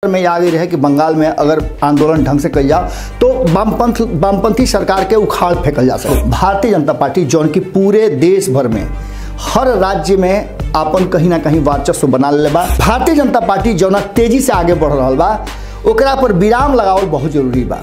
में आ गई रहे कि बंगाल में अगर आंदोलन ढंग से कल जाओ तो वामपंथ वामपंथी सरकार के उखाड़ फेंकल जा सके भारतीय जनता पार्टी जौन की पूरे देश भर में हर राज्य में आपन कहीं ना कहीं वर्चस्व बना ले बा भारतीय जनता पार्टी जौना तेजी से आगे बढ़ रहा बा ओकरा पर विराम लगावल बहुत जरूरी बा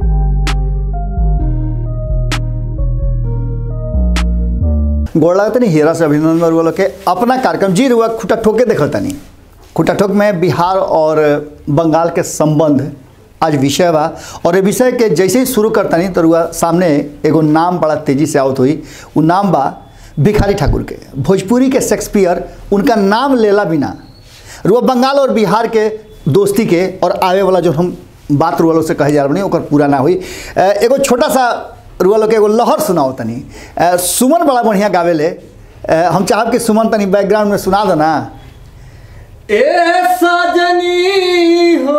गोड़ लगता नहीं हेरा से अभिनंदन रुआ के अपना कार्यक्रम जी रुआ खुटा ठोके देखता नहीं खुटा ठोक में बिहार और बंगाल के संबंध आज विषय बा और ये विषय के जैसे ही शुरू करता नहीं तो रुआ सामने एगो नाम बड़ा तेजी से आवत हुई वो नाम बा भिखारी ठाकुर के भोजपुरी के शेक्सपियर उनका नाम लेला बिना रुआ बंगाल और बिहार के दोस्ती के और आवे वाला जो हम बात रुआ लोग से कहे जा रहे ओकर पूरा ना हुई अ, एगो छोटा सा रुआ लोग के एगो लहर सुनाओ तनी अ, सुमन बड़ा बढ़िया गावेले अ, हम चाहब कि सुमन तनी बैकग्राउंड में सुना दो ना ए सजनी हो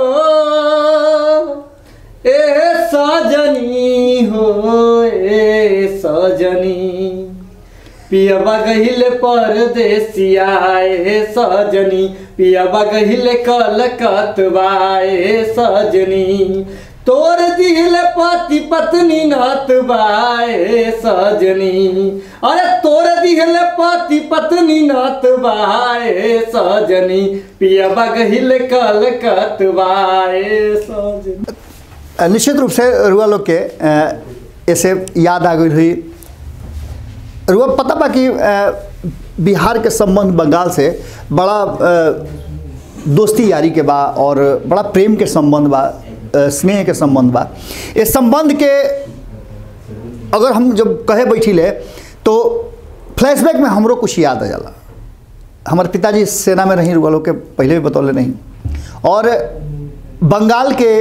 ए सजनी हो ए सजनी पियबा गहिले परदेसिया ए सजनी पियबा गहिले कलकतबा ए सजनी तोर दिल पति पत्नी नतबाए सजनी अरे तोर दिल पति पत्नी नतबाए सजनी पियबा गहिल कलकतबाए सजनी अ, निश्चित रूप से रुआ लोग के अ, ऐसे याद आ गई हुई रुआ पता बा कि अ, बिहार के संबंध बंगाल से बड़ा अ, दोस्ती यारी के बा और बड़ा प्रेम के संबंध बा अ, स्नेह के संबंध बा इस संबंध के अगर हम जब कहे बैठिले तो फ्लैशबैक में हमरो कुछ याद आ जाला हमारे पिताजी सेना में रही रुआ लोग के पहले भी बतौले नहीं और बंगाल के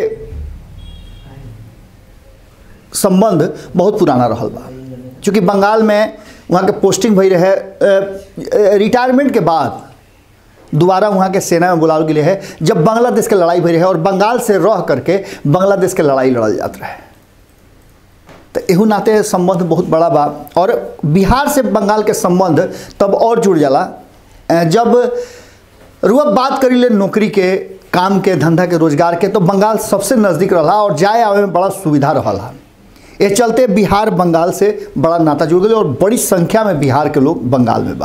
संबंध बहुत पुराना रहल बा चूँकि बंगाल में वहाँ के पोस्टिंग भई रहे रिटायरमेंट के बाद दोबारा वहाँ के सेना में बुलावल गेले है जब बांग्लादेश के लड़ाई भई रहे और बंगाल से रह करके बांग्लादेश के लड़ाई लड़ल जात रहे तो एहू नाते संबंध बहुत बड़ा बा और बिहार से बंगाल के संबंध तब और जुड़ जाला अ, जब रुआ बात करी ले नौकरी के काम के धंधा के रोजगार के तो बंगाल सबसे नज़दीक रहा और जाए आवे में बड़ा सुविधा रहा ये चलते बिहार बंगाल से बड़ा नाता जुड़ गए और बड़ी संख्या में बिहार के लोग बंगाल में बा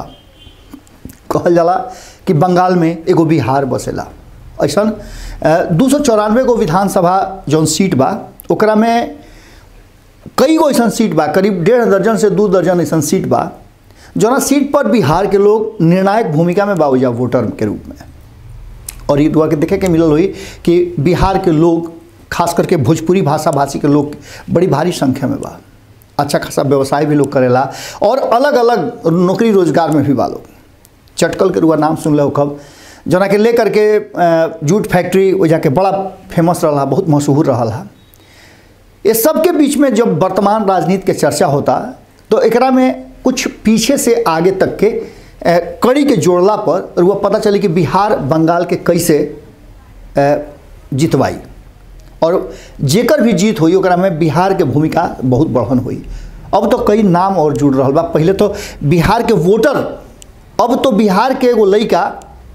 कहल जाला कि बंगाल में एगो बिहार बसेला ऐसा दू सौ चौरानवे गो विधानसभा जौन सीट बा ओकरा में कई गो ऐसा सीट बा करीब डेढ़ दर्जन से दू दर्जन ऐसा सीट बा जौना सीट पर बिहार के लोग निर्णायक भूमिका में बाबूजा वोटर के रूप में और ये दुआ के देखे के मिलल हुई कि बिहार के लोग खास करके भोजपुरी भाषा भाषी के लोग बड़ी भारी संख्या में बा अच्छा खासा व्यवसाय भी लोग करेला और अलग अलग नौकरी रोजगार में भी बा लोग चटकल के रुआ नाम सुन लो कब जना के लेकर के अ, जूट फैक्ट्री वो जाके बड़ा फेमस रहा बहुत मशहूर रहा ये सब के बीच में जब वर्तमान राजनीति के चर्चा होता तो एकरा में कुछ पीछे से आगे तक के अ, कड़ी के जोड़ला पर रुआ पता चली कि बिहार बंगाल के कैसे अ, जितवाई और जेकर भी जीत हुई ओकरा में बिहार के भूमिका बहुत बढ़न हुई अब तो कई नाम और जुड़ रहा बा पहले तो बिहार के वोटर अब तो बिहार के एगो लड़का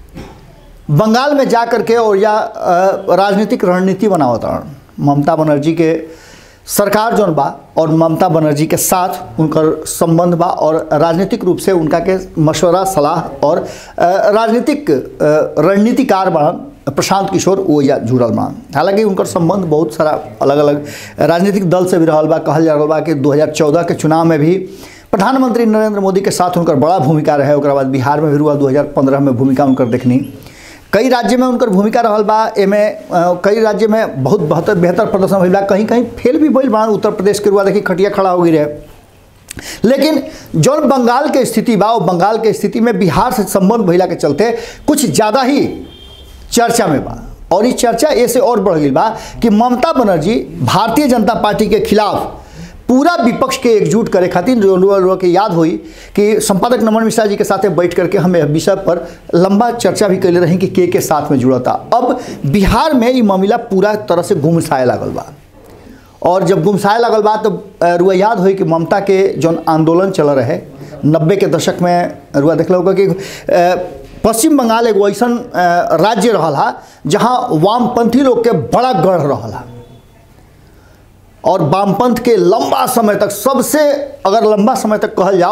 बंगाल में जा करके और या अ, राजनीतिक रणनीति बनावत हन ममता बनर्जी के सरकार जौन बा और ममता बनर्जी के साथ उनकर संबंध बा और राजनीतिक रूप से उनका के मशवरा सलाह और अ, राजनीतिक अ, रणनीतिकार बड़न प्रशांत किशोर वो या जुड़ल बड़न हालांकि उनकर संबंध बहुत सारा अलग अलग राजनीतिक दल से भी रहल बा कहल जा रहल बा कि 2014 के चुनाव में भी प्रधानमंत्री नरेंद्र मोदी के साथ उनकर बड़ा भूमिका रहे ओकरा बाद बिहार में भी हुआ 2015 में भूमिका उनकर देखनी कई राज्य में उनकर भूमिका रहल बा एमे अ, कई राज्य में बहुत बेहतर बेहतर प्रदर्शन भइल बा कहीं कहीं फेल भी भइल बा उत्तर प्रदेश के रुआ देखी खटिया खड़ा हो गई रहे लेकिन जौन बंगाल के स्थिति बा वो बंगाल के स्थिति में बिहार से संबंध भइला के चलते कुछ ज़्यादा ही चर्चा में बा और ये चर्चा ऐसे और बढ़ गई बा कि ममता बनर्जी भारतीय जनता पार्टी के खिलाफ पूरा विपक्ष के एकजुट करे खातिर जो लोग लोग के याद हुई कि संपादक नमन मिश्रा जी के साथ बैठ करके हम यह विषय पर लंबा चर्चा भी कैले रही कि के के साथ में जुड़ा था अब बिहार में ये मामला पूरा तरह से गुमसाए लागल बा और जब गुमसाए लगल बा तो अ, रुआ याद हुई कि ममता के जौन आंदोलन चल रहे नब्बे के दशक में रुआ देख होगा कि अ, पश्चिम बंगाल एगो ऐसन अ, राज्य रहल हा जहाँ वामपंथी लोग के बड़ा गढ़ रहल हा और वामपंथ के लंबा समय तक सबसे अगर लंबा समय तक कहल जाओ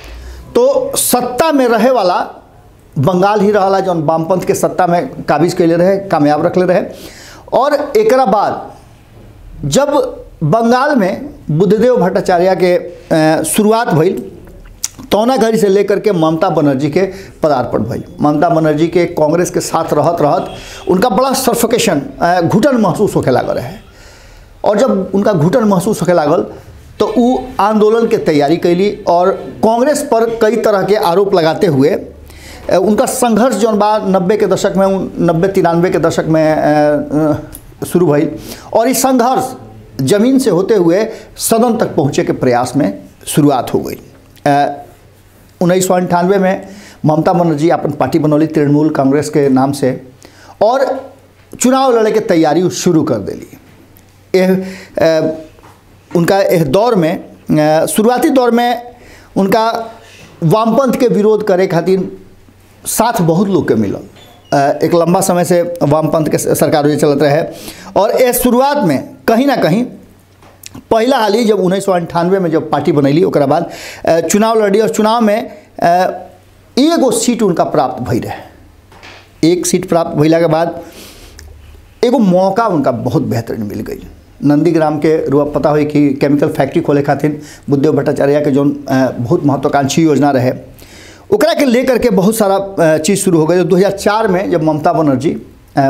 तो सत्ता में रहे वाला बंगाल ही रहला जौन वामपंथ के सत्ता में काबिज कैले रहे कामयाब रखले रहे और एकरा बाद जब बंगाल में बुद्धदेव भट्टाचार्य के अ, शुरुआत भइल तौना घड़ी से लेकर के ममता बनर्जी के पदार्पण भइल ममता बनर्जी के कांग्रेस के साथ रहत रहत उनका बड़ा सफोकेशन घुटन महसूस होखे लागल रहे और जब उनका घुटन महसूस होखे लागल तो उ आंदोलन के तैयारी कैली और कांग्रेस पर कई तरह के आरोप लगाते हुए अ, उनका संघर्ष जौन बा नब्बे के दशक में नब्बे तिरानवे के दशक में अ, अ, शुरू भइल और इस संघर्ष जमीन से होते हुए सदन तक पहुँचे के प्रयास में शुरुआत हो गई उन्नीस सौ अंठानवे में ममता बनर्जी अपन पार्टी बनौली तृणमूल कांग्रेस के नाम से और चुनाव लड़े के तैयारी शुरू कर देली एह अ, उनका एह दौर में अ, शुरुआती दौर में उनका वामपंथ के विरोध करे खातिर साथ बहुत लोग के मिलल अ, एक लंबा समय से वामपंथ के सरकार जे चलत रहे और ए शुरुआत में कहीं ना कहीं पहला हाल ही जब उन्नीस सौ अंठानवे में जब पार्टी बनैली ओकरा बाद अ, चुनाव लड़ी और चुनाव में अ, एगो सीट उनका प्राप्त भई रहे एक सीट प्राप्त भइला के बाद एगो मौका उनका बहुत बेहतरीन मिल गई नंदीग्राम के रुआ पता हुई कि केमिकल फैक्ट्री खोले खातिर बुद्धदेव भट्टाचार्य के जौन अ, बहुत महत्वाकांक्षी योजना रहे ओकरा के लेकर के बहुत सारा अ, चीज़ शुरू हो गई 2004 में जब ममता बनर्जी अ,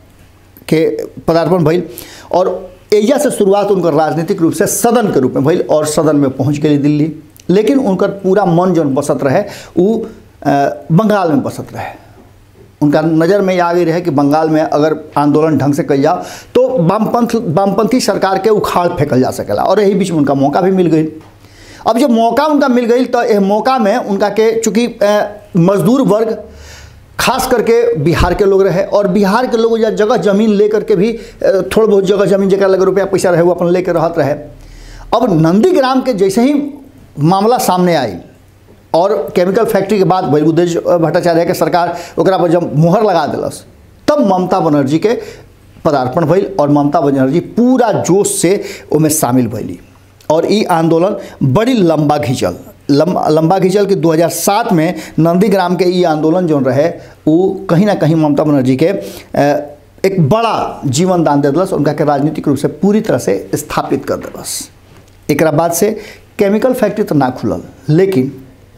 के पदार्पण भइल और एजा से शुरुआत उनकर राजनीतिक रूप से सदन के रूप में भइल और सदन में पहुंच गेली दिल्ली लेकिन उनकर पूरा मन जौन बसत रहे उ अ, बंगाल में बसत रहे उनका नज़र में ये आ गई रहे कि बंगाल में अगर आंदोलन ढंग से कल जाओ तो वामपंथ वामपंथी सरकार के उखाड़ फेंकल जा सकेला और यही बीच में उनका मौका भी मिल गई अब जब मौका उनका मिल गई तो यह मौका में उनका के चूँकि अ, मजदूर वर्ग खास करके बिहार के लोग रहे और बिहार के लोग या जगह जमीन लेकर के भी अ, थोड़ बहुत जगह जमीन जगह लगे रुपया पैसा रहे वो अपन लेकर रहत रहे अब नंदीग्राम के जैसे ही मामला सामने आई और केमिकल फैक्ट्री के बाद भई बुद्धेव भट्टाचार्य के सरकार ओकरा पर जब मोहर लगा दिलस तब ममता बनर्जी के पदार्पण भइल और ममता बनर्जी पूरा जोश से ओमे शामिल भइली और ई आंदोलन बड़ी लंबा घिंचल लंबा लंबा घिंचल कि 2007 में नंदीग्राम के ई आंदोलन जौन रहे वो कहीं ना कहीं ममता बनर्जी के अ, एक बड़ा जीवन दान दे दिलस उनका के राजनीतिक रूप से पूरी तरह से स्थापित कर दिलस एकरा बाद से केमिकल फैक्ट्री तो ना खुलल लेकिन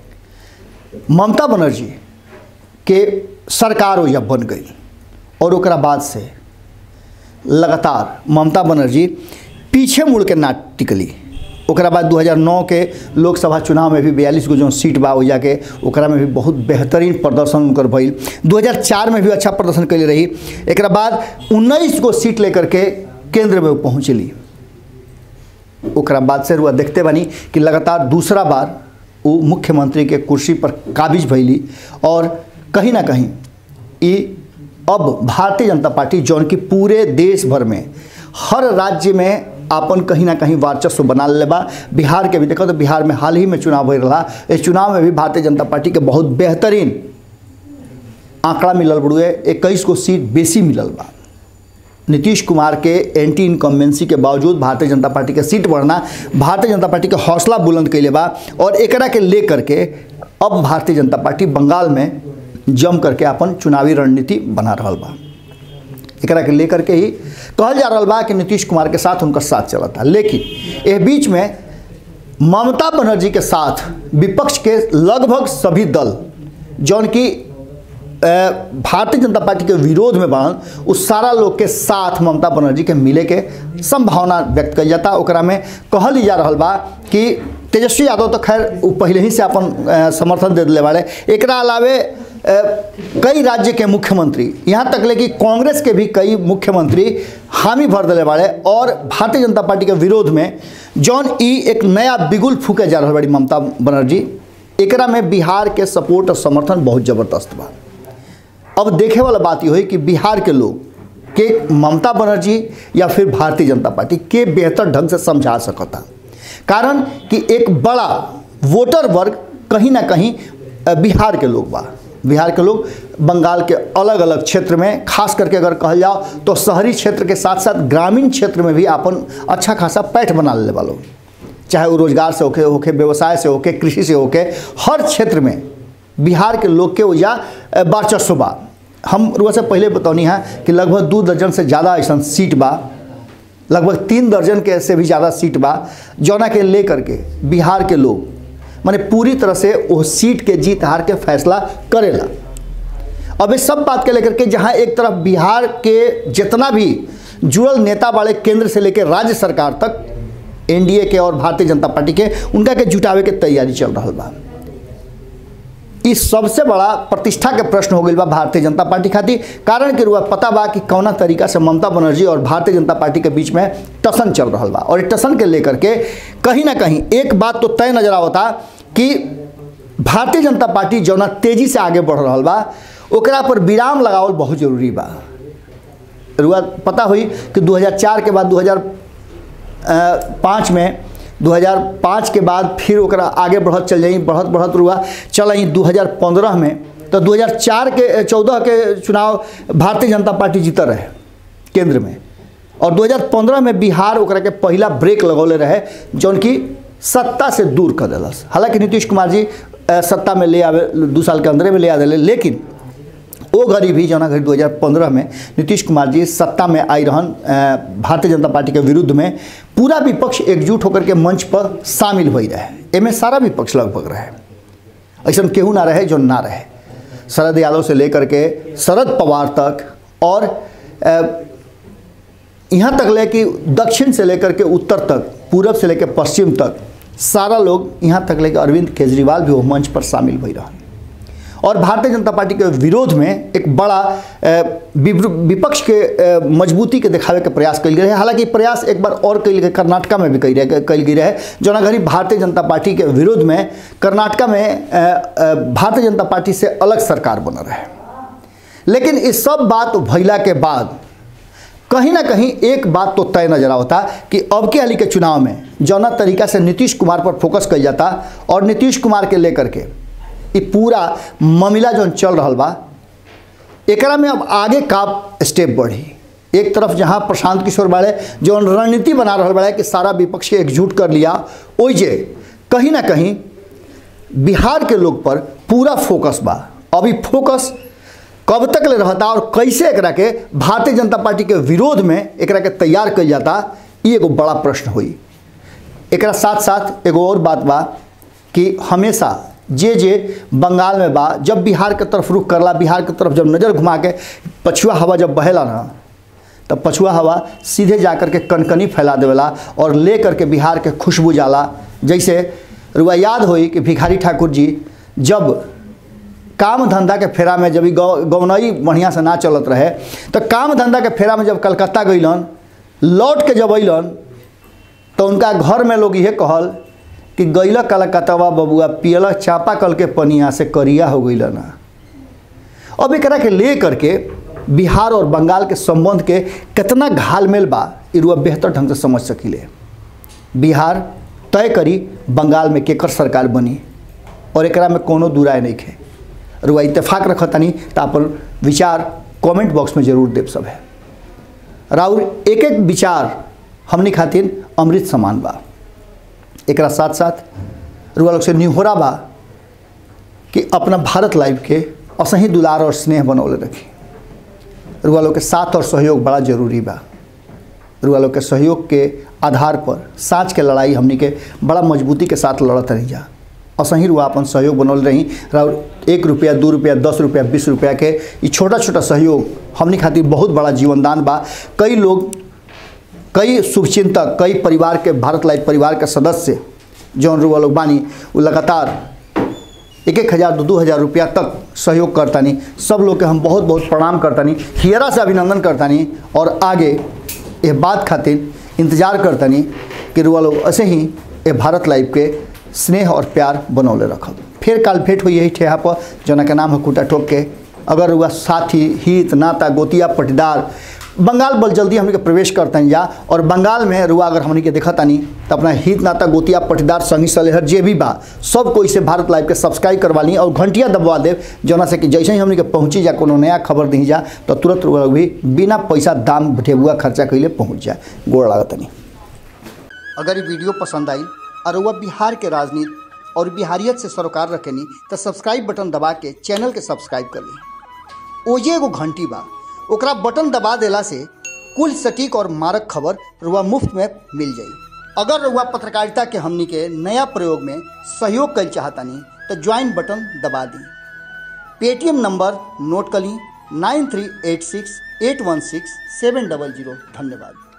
ममता बनर्जी के सरकार ओइजा बन गई और ओकरा बाद से लगातार ममता बनर्जी पीछे मुड़ के ना टिकली ओकरा बाद 2009 के लोकसभा चुनाव में भी बयालीस गो जो सीट बा ओइजा के ओकरा में भी बहुत बेहतरीन प्रदर्शन उनकर भइल 2004 में भी अच्छा प्रदर्शन कैले रही एकरा बाद 19 गो सीट लेकर के केंद्र में वो पहुँचली ओकरा बाद से रुआ देखते बानी कि लगातार दूसरा बार वो मुख्यमंत्री के कुर्सी पर काबिज भैली और कहीं ना कहीं ई अब भारतीय जनता पार्टी जौन की पूरे देश भर में हर राज्य में आपन कहीं ना कहीं वर्चस्व बना ले बा बिहार के भी देखो तो बिहार में हाल ही में चुनाव हो रहा इस चुनाव में भी भारतीय जनता पार्टी के बहुत बेहतरीन आंकड़ा मिलल बड़ुए इक्कीस गो सीट बेसी मिलल बा नीतीश कुमार के एंटी इनकम्बेंसी के बावजूद भारतीय जनता पार्टी के सीट बढ़ना भारतीय जनता पार्टी के हौसला बुलंद कैले बा और एकरा के ले करके अब भारतीय जनता पार्टी बंगाल में जम करके अपन चुनावी रणनीति बना रहा बा एकरा के लेकर के ही कहल जा रहा बा कि नीतीश कुमार के साथ उनका साथ चलता लेकिन एह बीच में ममता बनर्जी के साथ विपक्ष के लगभग सभी दल जौन की अ, भारतीय जनता पार्टी के विरोध में बनल उस सारा लोग के साथ ममता बनर्जी के मिले के संभावना व्यक्त कल जाता ओकरा में कहल ही जा रहा बा कि तेजस्वी यादव तो खैर उ पहले ही से अपन अ, समर्थन दे दिले बाड़े एकरा अलावे अ, कई राज्य के मुख्यमंत्री यहाँ तक ले कि कांग्रेस के भी कई मुख्यमंत्री हामी भर दिले बाड़े और भारतीय जनता पार्टी के विरोध में जौन ई एक नया बिगुल फूके जा रहा बड़ी ममता बनर्जी एकरा में बिहार के सपोर्ट और समर्थन बहुत ज़बरदस्त बा अब देखे वाला बात ये हुई कि बिहार के लोग के ममता बनर्जी या फिर भारतीय जनता पार्टी के बेहतर ढंग से समझा सकता कारण कि एक बड़ा वोटर वर्ग कहीं ना कहीं अ, बिहार के लोग बा बिहार के लोग बंगाल के अलग अलग क्षेत्र में खास करके अगर कहल जाओ तो शहरी क्षेत्र के साथ साथ ग्रामीण क्षेत्र में भी अपन अच्छा खासा पैठ बना ले वालों चाहे वो रोजगार से होके होके व्यवसाय से होके कृषि से होके हर क्षेत्र में बिहार के लोग के वजह वर्चस्व बा हम रुआ से पहले बतौनी है कि लगभग दो दर्जन से ज़्यादा ऐसा सीट बा लगभग तीन दर्जन के से भी ज़्यादा सीट बा जौना के लेकर के बिहार के लोग माने पूरी तरह से वो सीट के जीत हार के फैसला करेला अब इस सब बात के लेकर के जहाँ एक तरफ बिहार के जितना भी जुड़ल नेता वाले केंद्र से लेकर राज्य सरकार तक एनडीए के और भारतीय जनता पार्टी के उनका के जुटावे के तैयारी चल रहा बा इस सबसे बड़ा प्रतिष्ठा के प्रश्न हो गई बा भारतीय जनता पार्टी खातिर कारण के रुआ पता बा कि कौना तरीका से ममता बनर्जी और भारतीय जनता पार्टी के बीच में टसन चल रहा बा और टसन के लेकर के कहीं ना कहीं एक बात तो तय नजर आवता कि भारतीय जनता पार्टी जौना तेजी से आगे बढ़ रहा बा ओकरा पर विराम लगावल बहुत जरूरी बा रुआ पता हुई कि 2004 के बाद 2005 में 2005 के बाद फिर ओकरा आगे बढ़त चल जाई बढ़त बढ़त रुआ चल आई 2015 में तो 2004 के 14 के चुनाव भारतीय जनता पार्टी जीता रहे केंद्र में और 2015 में बिहार ओकरा के पहला ब्रेक लगौले रहे जौन की सत्ता से दूर कर दिलस हालांकि नीतीश कुमार जी अ, सत्ता में ले आवे दू साल के अंदर में ले आ दिले लेकिन वो घड़ी भी जौना घड़ी 2015 में नीतीश कुमार जी सत्ता में आई रहन अ, भारतीय जनता पार्टी के विरुद्ध में पूरा विपक्ष एकजुट होकर के मंच पर शामिल हो रहे एमे सारा विपक्ष लगभग रहे ऐसा केहू ना रहे जो ना रहे शरद यादव से लेकर के शरद पवार तक और अ, यहाँ तक ले कि दक्षिण से लेकर के उत्तर तक पूरब से लेकर पश्चिम तक सारा लोग यहाँ तक ले कि अरविंद केजरीवाल भी वो मंच पर शामिल हो रहे और भारतीय जनता पार्टी के विरोध में एक बड़ा अ, विवृ- विपक्ष के अ, मजबूती के दिखावे के प्रयास कल गए हालांकि प्रयास एक बार और कल गए कर्नाटका में भी कल रहे कल गई रहे जौना घड़ी भारतीय जनता पार्टी के विरोध में कर्नाटका में अ, अ, भारतीय जनता पार्टी से अलग सरकार बन रहे लेकिन इस सब बात भैला के बाद कहीं ना कहीं एक बात तो तय नजर आवता कि अब के हाली के चुनाव में जौना तरीका से नीतीश कुमार पर फोकस कल जाता और नीतीश कुमार के लेकर के ये पूरा मामला जौन चल रहा बा एकरा में अब आगे का स्टेप बढ़ी एक तरफ जहां प्रशांत किशोर बाड़े जौन रणनीति बना रहा बड़े कि सारा विपक्ष के एकजुट कर लिया ओइजे कहीं ना कहीं बिहार के लोग पर पूरा फोकस बा अभी फोकस कब तक ले रहता और कैसे एकरा के भारतीय जनता पार्टी के विरोध में एकरा के तैयार कल जाता ये एगो बड़ा प्रश्न हुई एकरा साथ साथ एगो और बात बा कि हमेशा जे जे बंगाल में बा जब बिहार के तरफ रुख करला बिहार के तरफ जब नज़र घुमा के पछुआ हवा जब बहेला ना तब पछुआ हवा सीधे जा कर के कनकनी फैला देवेला और ले करके बिहार के खुशबू जाला जैसे रुआ याद होई कि भिखारी ठाकुर जी जब काम धंधा के फेरा में जब ई गौ गौनई बढ़िया से ना चलत रहे तो काम धंधा के फेरा में जब कलकत्ता गइलन लौट के जब अइलन तो उनका घर में लोग ये कहल कि गैल कलकत्तावा बबुआ पियल चापा कल के पनिया से करिया हो गइल ना अब एकरा के ले करके बिहार और बंगाल के संबंध के कितना घालमेल बा ई रुआ बेहतर ढंग से समझ सकीले बिहार तय करी बंगाल में केकर सरकार बनी और एकरा में कोनो दुराय नहीं है रुआ इत्तेफाक रखतनी तो अपन विचार कमेंट बॉक्स में जरूर देव सब है राउर एक एक विचार हमनी खातिर अमृत समान बा एकरा साथ साथ रुआ लोग से निहोरा बा कि अपना भारत लाइव के असही दुलार और स्नेह बनौले रखी रुआ लोग के साथ और सहयोग बड़ा जरूरी बा रुआ लोग के सहयोग के आधार पर साँच के लड़ाई हमनी के बड़ा मजबूती के साथ लड़त रही जा असही रुआ अपन सहयोग बनौल रही और एक रुपया दू रुपया दस रुपया बीस रुपया के ये छोटा छोटा सहयोग हमनी खातिर बहुत बड़ा जीवनदान बा कई लोग कई शुभचिंतक कई परिवार के भारत लाइव परिवार के सदस्य जौन रुआ लोग बानी वो लगातार एक एक हज़ार दो दो हज़ार रुपया तक सहयोग करतानी सब लोग के हम बहुत बहुत प्रणाम करतानी हियरा से अभिनंदन करतानी और आगे ये बात खातिर इंतजार करतानी कि रुआ लोग ऐसे ही ये भारत लाइव के स्नेह और प्यार बनौले रखब फिर काल भेंट हुई यही ठेहा पर जना के नाम है कुटा ठोक के अगर रुआ साथी हित नाता गोतिया पटीदार बंगाल बल जल्दी हमने के प्रवेश करते हैं जा और बंगाल में रुआ अगर हमने के देखा तानी तो अपना हित नाता गोतिया पटीदार संगी सलेहर जे भी बा सब कोई से भारत लाइव के सब्सक्राइब करवा ली और घंटिया दबवा दे जना से कि जैसे ही हमने के पहुँची जा कोनो नया खबर दी जा तो तुरंत रुआ भी बिना पैसा दाम ढेबुआ खर्चा कैले पहुँच जाए गोड़ लागतनी अगर ये वीडियो पसंद आई और वह बिहार के राजनीति और बिहारियत से सरोकार रखेनी तो सब्सक्राइब बटन दबा के चैनल के सब्सक्राइब कर ली ओजे एगो घंटी बा ओकरा बटन दबा देला से कुल सटीक और मारक खबर रुआ मुफ्त में मिल जाई अगर रुआ पत्रकारिता के हमनी के नया प्रयोग में सहयोग कर चाहतानी तो ज्वाइन बटन दबा दी पेटीएम नंबर नोट कर ली nine three eight six eight one six seven double zero धन्यवाद